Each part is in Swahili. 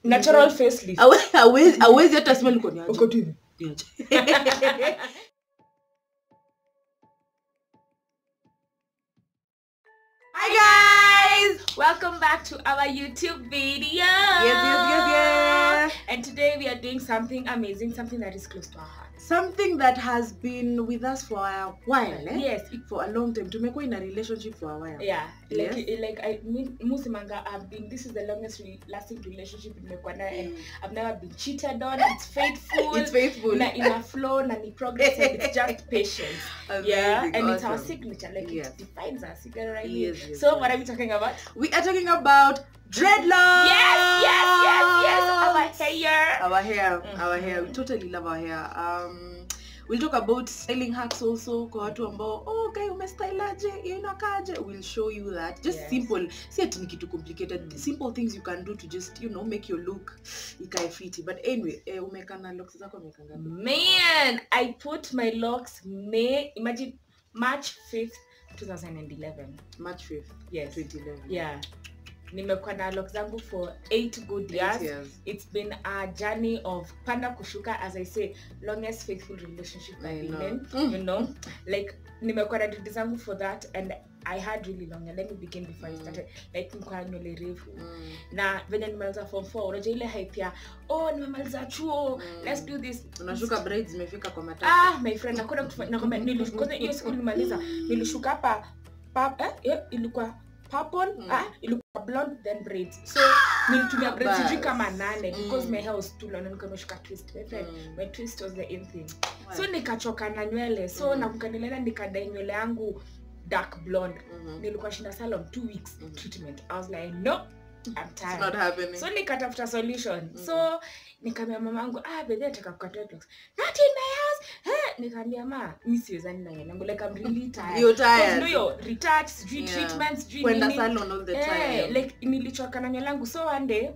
natural facelift Awe- hawezi hawezi hata sema liko ni aje. uko tu hivi Ni aje. Hi guys! Welcome back to our YouTube video. Yes, yes, yes, yes. And today we are doing something amazing, something that is close to our hearts. something that has been with us for a while eh? Yes, it, for a long time tumekuwa in a relationship for a while yeah. Like Yes. like I mean Musimanga I've been this is the longest re- lasting relationship nimekuwa nayo and Mm. I've never been cheated on. It's faithful. it's faithful na ina flow na ni progress and it's just patience. yeah, Amazing, and it's our awesome. signature. Like Yes. it defines us. You get it right here. Yes, yes, So yes. what are we talking about? we are talking about dreadlocks Yes, yes, yes, yes. Our hair. our hair our Mhm. hair we totally love our hair um we'll talk about styling hacks also kwa watu ambao oh guy umestyleaje hiyo inakaje we'll show you that just Yes. simple si ati ni kitu complicated Mm. simple things you can do to just you know make your look ikae fiti but anyway eh, umekana locks zako umekanga Man, I put my locks May imagine March 5th, 2011. march 5th Yes. 2011 Yeah. Nimekuwa na locks zangu for 8 good Eight years. years. It's been a journey of panda kushuka as I say longest faithful relationship I I've been know. in, Mm. you know. Like nimekuwa na dread zangu for that and I had really long and let me begin before I Mm. started like nilikuwa na nywele refu Mm, na venye nimaliza form 4 unajua ile hype ya oh nimemaliza chuo Mm. let's do this unashuka braids zimefika kwa matatu ah my friend nakwenda kufa- nakwambia nilish- kwanza hiyo siku nilimaliza nilishuka hapa pa, eh, eh, ilikuwa purple Mm. ah, ilikuwa blonde then braids so nilitumia braids Bas. sijui kama nane because Mm. my hair was too long na nilikuwa nimeshuka twist my friend Mm. my twist was the in thing Wow. so nikachoka na nywele so Mm. nakumbuka nilienda nikadai nywele yangu dark blonde Mhm. nilikuwa shinda salon two weeks Mm. treatment i was like no i'm It's tired not happening. so nikatafuta solution Mm. so nikamia mamangu ah bedhi nataka kukata dreadlocks not in my house eh nikamwambia ma mi siwezani na yangu like i'm really tired You're Because tired. you know your retouch sijui Yeah. treatment sijui kwenda nini salon all the eh time like nilichoka na nywele yangu so one day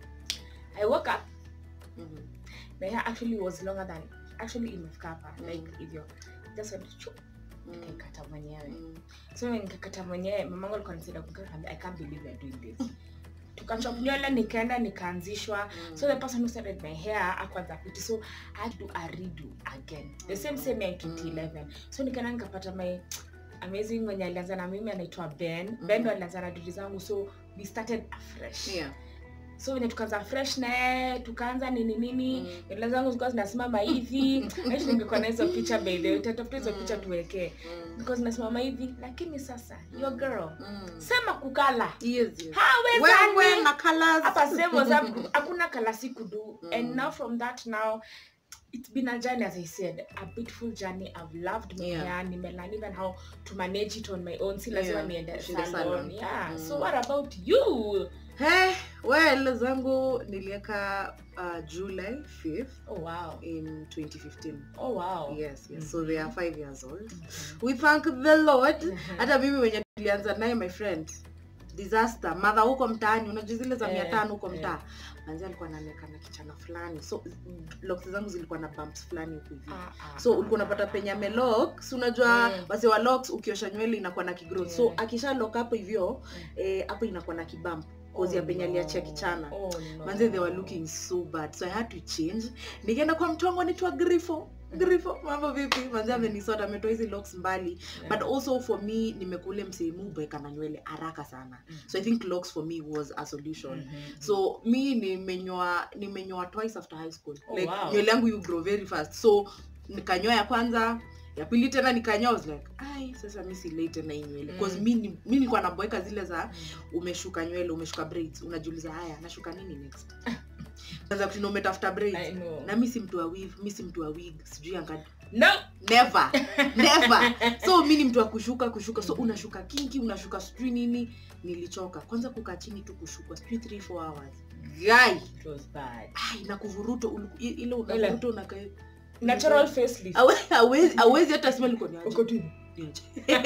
i woke up Mhm. my hair actually was longer than actually imefika hapa Mm. like hivyo just went chup Mm. nikaikata mwenyewe Mm. so nikakata mwenyewe mamangu alikuwa anasaidia kukata nikamwambia, i can't believe you're doing this tukachop nywele nikaenda nikaanzishwa Mm. so the person who started my hair akwanza piti so i had to do a redo again the same same year in 2011 so nikaenda nikapata my amazing mwenye alianza na mimi anaitwa ben ben ndo alianza na dudi zangu so we started afresh Yeah. so venye tukaanza fresh naye tukaanza nini nini Mm. nywele zangu zilikuwa zinasimama hivi aishi ningekuwa na hizo picha by the way tatafuta hizo Mm. picha tuwekee Mm. zilikuwa zinasimama hivi lakini sasa your girl Mm. sema kukala Yes, yes. hawezani Wewe na colours. hapa same was up- hakuna kalasi kudu Mm. and now from that now it's been a journey as i said a beautiful journey i've loved my Yeah. hair nimelearn even how to manage it on my own si lazima Yeah, niende usiende salon salon. yeah Mm. so what about you Eh, well zangu nilieka uh, july 5th oh wow in 2015 oh wow yes, yes. so they are five years old Mhm. we thank the lord Mhm. hata mimi wenye tulianza naye my friend disaster madha huko mtaani unajua zile za mia Eh, tano huko eh. mtaa manzi alikuwa naonekana kichana fulani so locks zangu zilikuwa na bumps fulani huku hivi Ah, ah, so ah, ulikuwa ah, unapata ah. penye amelock si unajua Mm. wase wa locks ukiosha nywele inakuwa na kigrowth so Yeah. akisha lock hapo hivyo eh, hapo inakuwa na kibump kozi ya Oh, penye aliachia no. kichana Oh, no. manze they were looking so bad so i had to change nikaenda kwa mtu wangu anaitwa grifo grifo mambo vipi manze amenisota ametoa hizi locks mbali Yeah. but also for me nimekule msehemu bweka na nywele haraka sana Mm. so i think locks for me was a solution Mhm. so mi nimenyoa nimenyoa twice after high school Oh, like wow. nywele yangu you grow very fast so nikanyoa ya kwanza ya pili tena nikanyoa I was like ai sasa mi silei tena hii nywele bcause Mm. mi ni- mi nilikuwa naboeka zile za Mm. umeshuka nywele umeshuka braids unajiuliza haya nashuka nini next kwanza kutina umetafuta braids I know. na mi si mtu wa weave mi si mtu wa wig sijui anga No. never never so mi ni mtu wa kushuka kushuka so Mhm. unashuka kinki unashuka sijui nini nilichoka kwanza kukaa chini tu kushukwa sijui 3 4 hours guy It was bad. ai na kuvuruto uliku- ile Ile. unavuruta unaka Natural facelift. Hawe- hawezi hawezi hata sema liko ni aje. Uko tu hivi. nje.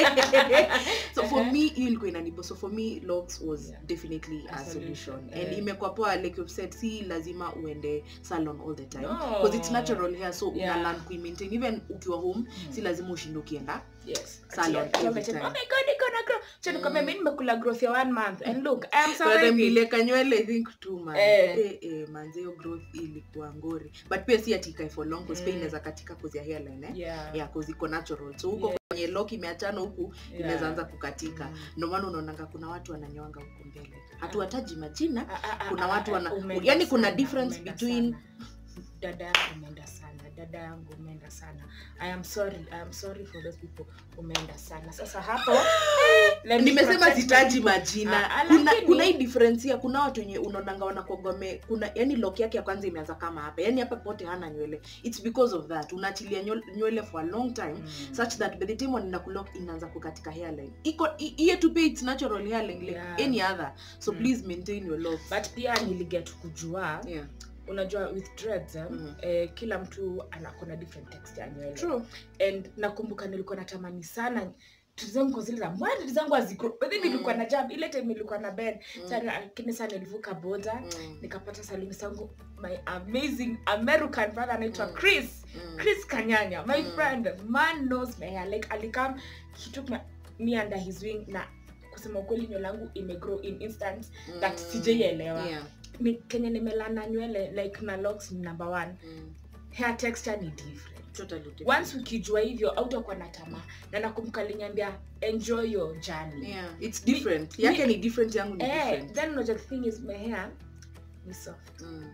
so for me hiyo ilikuwa inanibo so for me locks was Yeah. definitely A a solution solution, and eh. imekuwa poa like you've said si lazima uende salon all the time No. because it's natural hair so Yeah. una learn kuimaintain even ukiwa home Mm. si lazima ushinde ukienda Yes. Salon Ati- ati every wamesema, time. "Oh my God, niko na grow." Acha nikwambie, Mm. mimi nimekula growth ya one month and look I am By the time surviving. nilieka nywele i think two months Eh. eh. Eh, manze hiyo growth ilikuwa ngori but pia si ati ikae for long cause pia Mm. inaweza katika cause ya hairline eh Yeah. yeah cause iko natural so huko Yeah. kwenye lock imeachana huku Yeah. inaweza anza kukatika Mm. ndio maana unaonanga kuna watu wananyoanga huko mbele hatuwataji majina Ah, ah, ah, kuna ah, watu ah, wana- umeenda yani kuna sana, difference umeenda between- sana. dada yangu umeenda sana dada yangu umeenda sana i am sorry i am sorry for those people umeenda sana sasa hapo let me nimesema protect sitaji my- majina Ah, ah, kuna lakini- kuna hii differensia kuna watu wenye unaonanga wanakogome kuna yani lock yake ya kwanza imeanza kama hapa yani hapa pote hana nywele it's because of that unaachilia nywele- nywele for a long time Mm. such that by the time wanaenda kulock inaanza kukatika hairline iko i- hiyo tu pia it's natural hairline like Yeah. any other so Mm. please maintain your locks but pia niliget kujua yeah unajua with dreads eh, Mhm. eh, kila mtu anakona different texture ya nywele true and nakumbuka nilikuwa natamani sana vitu zangu kwa zile za mwadi zangu hazigro but then nilikuwa Mm. na jab ile time nilikuwa na bed Mm. sana lakini sana nilivuka boda Mm. nikapata saluni zangu my amazing american brother anaitwa Mm. chris Mm. chris kanyanya my Mm. friend man knows my hair like alikam he took me, me under his wing na kusema ukweli nywele langu imegrow in instant that Mm. sijaielewa. Yeah. Mi- kenye nimelana nywele like na locks ni number one Mm. hair texture ni different Totally different. once ukijua hivyo autakuwa na tamaa na nakumbuka liniambia enjoy your journey yeah it's Mi- different mi- yake ni different yangu ni eh, different then unajua the thing is my hair ni soft mm.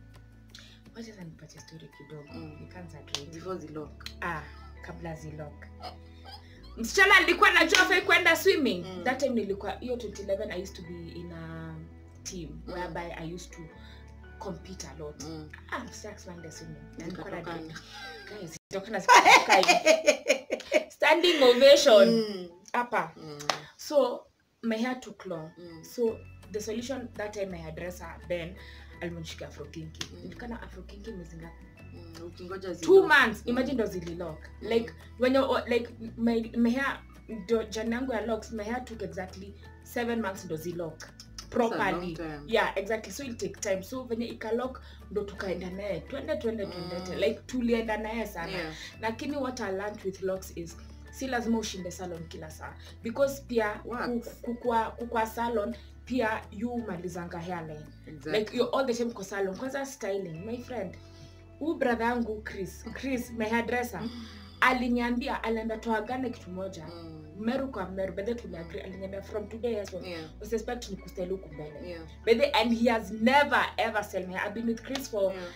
wacha sasa nipatie story kidogo Mm. nikaanza dread. before zilock ah kabla zilok msichana alikuwa najua fai kwenda swimming Mm. that time nilikuwa hiyo 2011 i used to be in a team Mm. whereby i used to compete a lot mm. ah sex mind swimming na nilikuwa na Zikatokana. dread. guys zitokana zikatoka hivi. standing ovation Mm. hapa Mm. so my hair took long Mm. so the solution that time my hairdresser ben alimonishika afrokinki Mm. nilikana afrokinki mwezi ngapi Mm. ukingoja two zilock. months imagine ndo zililock Mm. like when you like my, my hair ndo jani yangu ya locks my hair took exactly seven months ndo zilock It's a properly long time. yeah exactly so it take time so venye ikalock ndo tukaenda naye twende twende twendete Mm. like tulienda naye sana Yeah. lakini what i learned with locks is si lazima ushinde salon kila saa because pia What? ku- kukua, kukua salon pia yu malizanga hairline Exactly. like you're all the time kwa salon kwanza styling my friend huu brother yangu chris chris my hairdresser aliniambia aliambia toagane kitu moja Mm. meru kwa meru bedhe tumeagri aliniambia from today as well Yeah. usiexpect ni kustyle huku mbele Yeah. bedhe and he has never ever sell me i've been with chris for Yeah.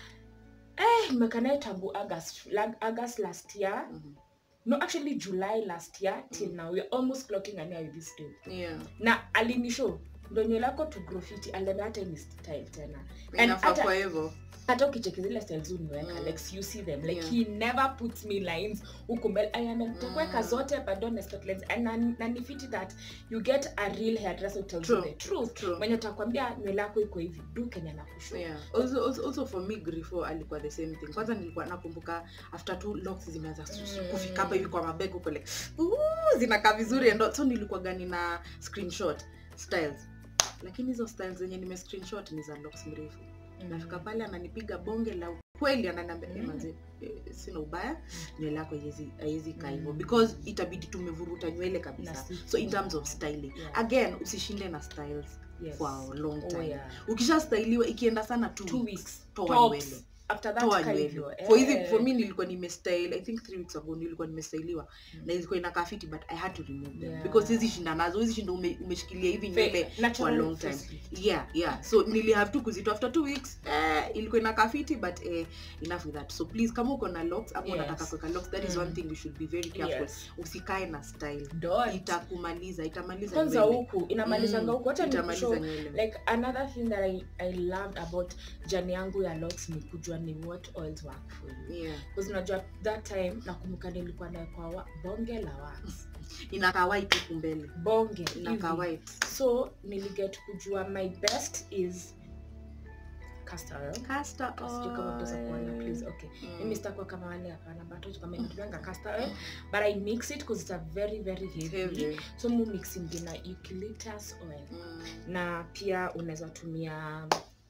eh nimekanaye tangu august like august last year Mhm. no actually july last year till Mm. now we're almost clocking a year with this dude Yeah. na alinishow ndo nywele yako to graffiti aliambia hata ni style tena Inafaa hata- kwa hivyo hata ukicheki zile styles uniweka Mm. like you see them like Yeah. he never puts me lines huku mbele i am nitakuweka Mm. zote but don't expect lines and na, na ni fiti that you get a real hairdresser who tells you True. the truth True. mwenye utakwambia nywele yako iko hivi du kenya na kushu Yeah. Also, also, also for me grifo alikuwa the same thing kwanza nilikuwa nakumbuka after two locks zimeanza su- su- Mm. kufika hapa hivi kwa mabeg huko like "Ooh, zinakaa vizuri and all." so nilikuwa gani na screenshot styles lakini hizo styles zenye nime screenshot ni za locks mrefu nafika pale ananipiga bonge la kweli ananiambia Mm. mm. manze eh, sina ubaya nywele yako haiwezi- haiwezi kaa hivyo Mm. because itabidi tumevuruta nywele Na kabisa si- so in terms of styling Yeah. again usishinde na styles yes. for a long Oh, time yeah. ukisha styliwa ikienda sana two, two weeks, weeks toa Tops. nywele after that toa kaa nywele hivyo. for hizi Eh. for me nilikuwa nimestyle i think three weeks ago nilikuwa nimestyliwa Mm. na ilikuwa inakaa fiti but i had to remove them Yeah. because hizi shinda nazo hizi shinda ume, umeshikilia hivi nywele Fa- natural long time. firstly. yeah yeah so nili have to kuzitoa after two weeks eh, ilikuwa inakaa fiti but eh, enough with that so please kama uko na locks ama Yes. unataka kuweka locks that is Mm. one thing you should be very careful Yes. usikae na style Don't. itakumaliza itamaliza kwanza nywele. huku inamalizanga Mm, huku hata itamaliza nikushow nywele like another thing that I, I loved about jani yangu ya locks ni kujua ni what oils work for you yeah because unajua that time nakumbuka nilikuwa naekwa wa- bonge la wax inakaa white huku mbele bonge inakaa hivi. white so niliget kujua my best is castor oil Castor sijui kama utaweza kuona oil. please okay Mm. mimi sitakuwa kama wale hapana but kama natumianga castor oil but i mix it because it's a very very heavy, Heavy. so mu mixing na eucalyptus oil Mm. na pia unaweza tumia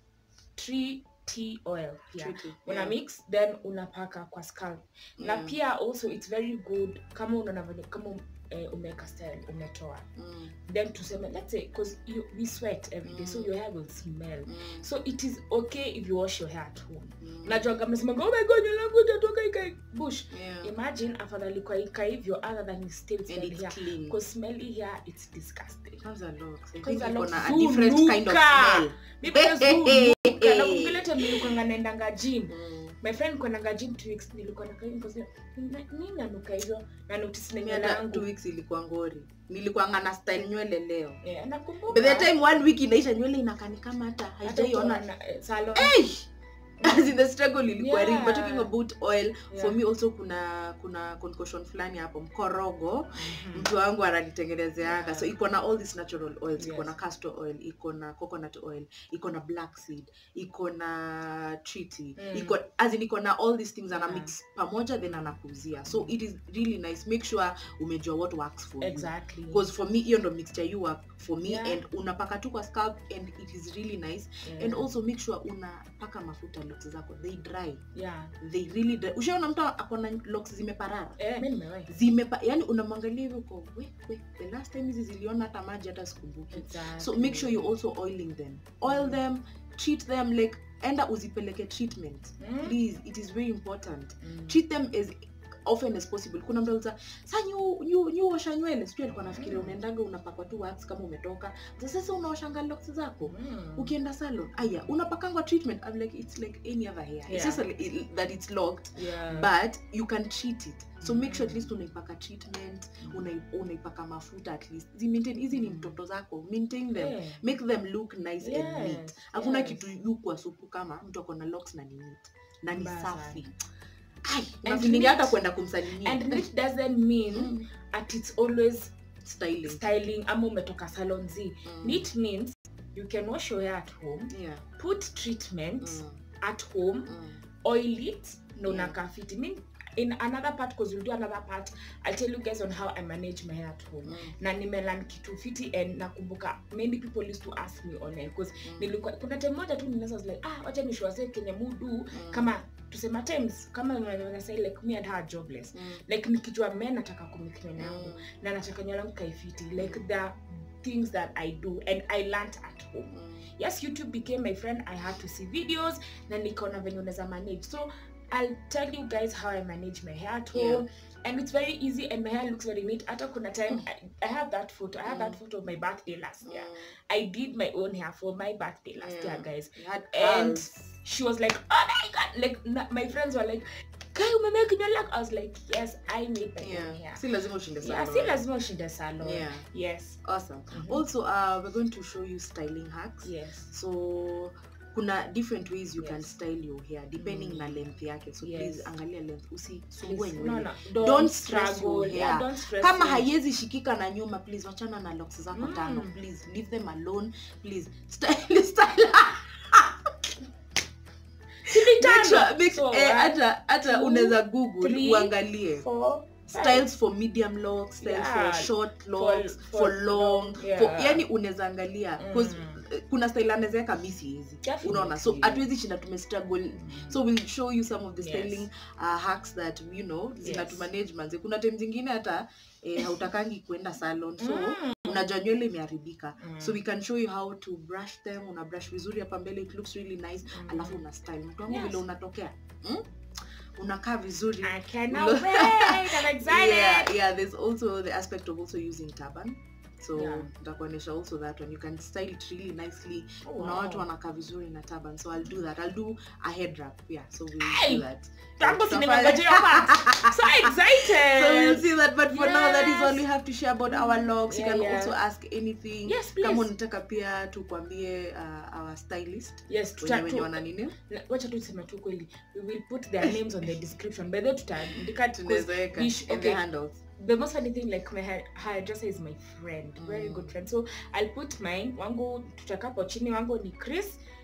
tree tea oil pia Tricky. una Yeah. mix then unapaka kwa scalp na Yeah. pia also it's very good kama unaona venye- kama eh, umeweka style umetoa Mm. then tuseme let's say because you, we sweat every day so Mm. your hair will smell Mm. so it is okay if you wash your hair at home Mm. najuaga mnasemanga oh my god nywele yangu itatoka ika bush Yeah. imagine afadhali kwa ika hivyo other than you still And smell it's hair clean. because smelly hair it's disgusting Kwanza locks. I Kwanza think iko locks na a zuu different kind of nuka. smell. because Hey, hey, hey. nakumbuka time nilikuwanga naendanga gym Mm. my friend kwendanga gym two weeks nilikuwa nakaa hivi because nina- nini nanuka hivyo na notice na Mimi nywele hata yangu two weeks ilikuwa ngori nilikuwanga na style nywele leo Eh, nakumbuka by the time one week inaisha nywele inakani kama hata hata haijaiona ukiona, eh, salon hey! As in the struggle ilikuwa real but Yeah. talking about oil for Yeah. me also kuna kuna concoction fulani hapo mkorogo Mhm. mtu wangu ananitengenezeanga Yeah. so iko na all these natural oils iko Yes. na castor oil iko na coconut oil iko na black seed iko na treaty Mm. iko as in iko na all these things ana Yeah. mix pamoja then anakuuzia so it is really nice make sure umejua what works for you exactly because for me hiyo ndo mixture you work for me Yeah. and unapaka tu kwa scalp and it is really nice Yeah. and also make sure unapaka mafuta locks zako they dry yeah they really dry ushaona mtu akona locks zimeparara eh mimi nimewahi zimepa yani unamwangalia hivyo uko we we the last time hizi ziliona hata maji hata sikumbuki exactly so make sure you also oiling them oil them treat them like enda uzipeleke treatment Mm. please it is very important Mm. treat them as often as possible kuna mtu aliza sa nyu nyu nyu osha nywele sijui alikuwa nafikiria Mm. unaendaga unapakwa tu wax kama umetoka Sasa sasa unaoshanga locks zako Mm. ukienda salon aya unapakangwa treatment I'm like it's like any other hair it's Yeah. just a, it, that it's locked yeah but you can treat it so make sure at Mm. least unaipaka treatment unai- unaipaka mafuta at least Zi maintain hizi ni Mm. mtoto zako maintain them Yeah. make them look nice and neat Yes, hakuna yes. kitu yu kwa supu kama mtu akona locks na ni neat na ni Mbaya safi sana. Ai, And unafilingi hata neat- kwenda kumsalimia and it doesn't mean Mm. at it's always styling styling ama umetoka salon z Mm. neat means you can wash your hair at home yeah put treatment Mm. at home Mm. oil it na Yeah. unakaa fiti mean in another part because we'll do another part i'll tell you guys on how i manage my hair at home Mm. na nimelan kitu fiti and nakumbuka many people used to ask me online because Mm. nilikuwa kuna time moja tu nilasa was like ah wacha nishwase kenye mudu Mm. kama tusema times kama unaweza say like me and her jobless Mm. like nikijua me nataka kumiknywele yangu Mm. na nataka nywele yangu kaifiti like the things that i do and i learnt at home Mm. yes youtube became my friend i had to see videos na nikaona venye unaweza manage so i'll tell you guys how i manage my hair at home Yeah. and it's very easy and my hair looks very neat hata kuna time Mm. I, i have that photo i have that Mm. photo of my birthday last year Mm. i did my own hair for my birthday last Yeah. year guys You had And- curls. she was like oh my god like na, my friends were like kai umemake nywele yako?" i was like yes i made my own yeah hair si lazima ushinde yeah salon. si lazima ushinde salon yeah yes awesome Mhm. also uh, we're going to show you styling hacks yes so kuna different ways you can Yes. style your hair depending Mm. na length yake so Yes. please angalia length usisumbue Please, nywele no, no, don't, Don't stress struggle. your Yeah, hair. don't stress kama it. haiwezi shikika na nyuma please wachana na locks zako Mm. tano please leave them alone please style style Sili make sure tano. make, So, eh, one, hata hata two, unaweza google three, uangalie four, five. styles for medium locks styles Yeah. for short locks for, for long long, for, yeah. yani unaweza angalia 'cause, Mm. eh, kuna style anawezaweka mi siwezi Definitely. unaona so hatuwezi shinda tumestruggle Mm. so we'll show you some of the Yes. styling uh, hacks that you know zinatumanage manze kuna time zingine hata eh, hautakangi kuenda salon so Mm. unajua nywele imeharibika Mm. so we can show you how to brush them una brush vizuri hapa mbele it looks really nice Mm. alafu una style mtu wangu Yes. vile unatokea mm? unakaa vizuri I cannot wait. I'm excited. yeah, yeah there's also the aspect of also using turban so Yeah. nitakuonyesha also that one you can style it really nicely Oh, kuna wow. watu wanakaa vizuri na turban so i'll do that i'll do a head wrap yeah so we'll Hey! do that Tangu Tutafanya- siningojea hiyo part. So excited. so we'll see that but for now that is all Yes. we have to share about our logs you Yeah, can yeah. also ask anything Yes, please. kama unataka pia tukwambie uh, our stylist Yes, wenye tuta- wenye tu- wana nini na- wacha tu tuseme tu kweli we will put their names on the description by the way tutaandika because tunaweza weka we sh- in the okay. handles the most funny thing like my hair- hairdresser is my friend very Mm. good friend so i'll put mine wangu tutakapo chini wangu ni chris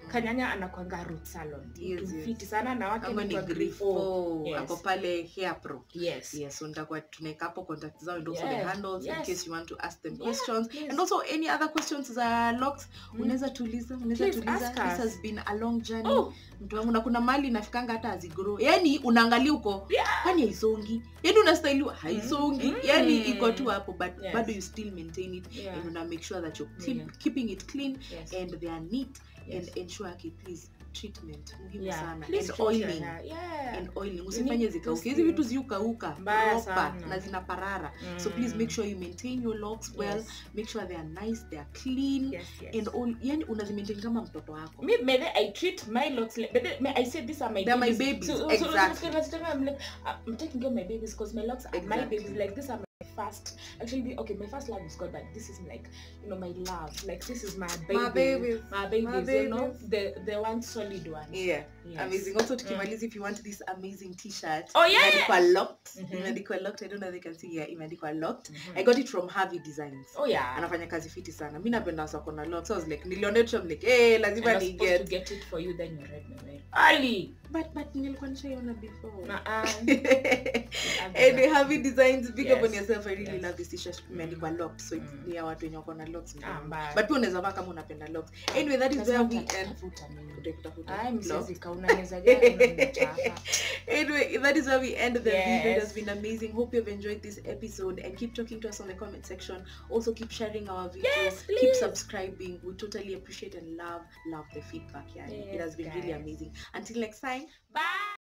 kanyanya anakwanga root salon Yes, Mtu yes. fiti sana na wake Ama ni anaitwa Grifo, Grifo. Yes. ako pale hair pro yes yes so nitakuwa tunaweka hapo contact zao and also the Yeah, handles in yes. case you want to ask them Yeah, questions please. and also any other questions za locks Mm. unaweza tuuliza unaweza Please tuuliza ask this us. has been a long journey Oh, mtu wangu na kuna mali inafikanga hata azigrow yani unaangalia huko Yeah. kwani haisongi yani unastailiwa haisongi Mm. yani Mm. iko tu hapo but Yes. bado you still maintain it Yeah. and una make sure that you're keep, Yeah. keeping it clean yes. and they are neat Yes. and ensure okay, please treatment muhimu Yeah. sana Please and treat your oiling hair. Yeah. and oiling You usifanye need zikauke to hizi see. vitu ziukauka Mbaya proper sana. na zina parara so Mm. please make sure you maintain your locks well Yes. make sure they are nice they are clean Yes, yes. and all yani unazimaintain kama mtoto wako me may they, I treat my locks like, but then, may I say these are my They're my babies. babies, So, so, exactly. So, so, so, so, I'm like uh, I'm taking care of my babies because my locks are my Exactly. babies. Like these are my first. Actually, the- okay, my first love is God, but this is like you know my love. Like this is my baby. My babies. My babies. You know babies. the the one solid one. yeah Yes. amazing also tukimaliza if you want this amazing t-shirt Oh, yeah! imeandikwa locked Mhm. imeandikwa locked i don't know if they can see here imeandikwa locked Mhm. i got it from Harvey designs Oh yeah. anafanya kazi fiti sana mi napenda wasa na locks so i was like nilionetwa I'm like hey I lazima was ni supposed to get get it for you, then you read my mail. early. but but nilikuwa nishaiona before Uh-uh. anyway Harvey designs big up on Yes. yourself i really Yes. love this t-shirt imeandikwa locked so it's Mm. ni ya watu wenye wako na locks Ah, mbaya. but pia unaweza vaa kama unapenda locks anyway that is Lazima where we end nitatafuta mimi. Utakutafuta Ai, locks. msizika, unaweza jana unaniacha hapa. anyway that is where we end the video it Yes. has been amazing hope you've enjoyed this episode and keep talking to us on the comment section also keep sharing our video Yes, keep please. subscribing we totally appreciate and love love the feedback yeah it Yes, has been really guys. amazing until next time Bye.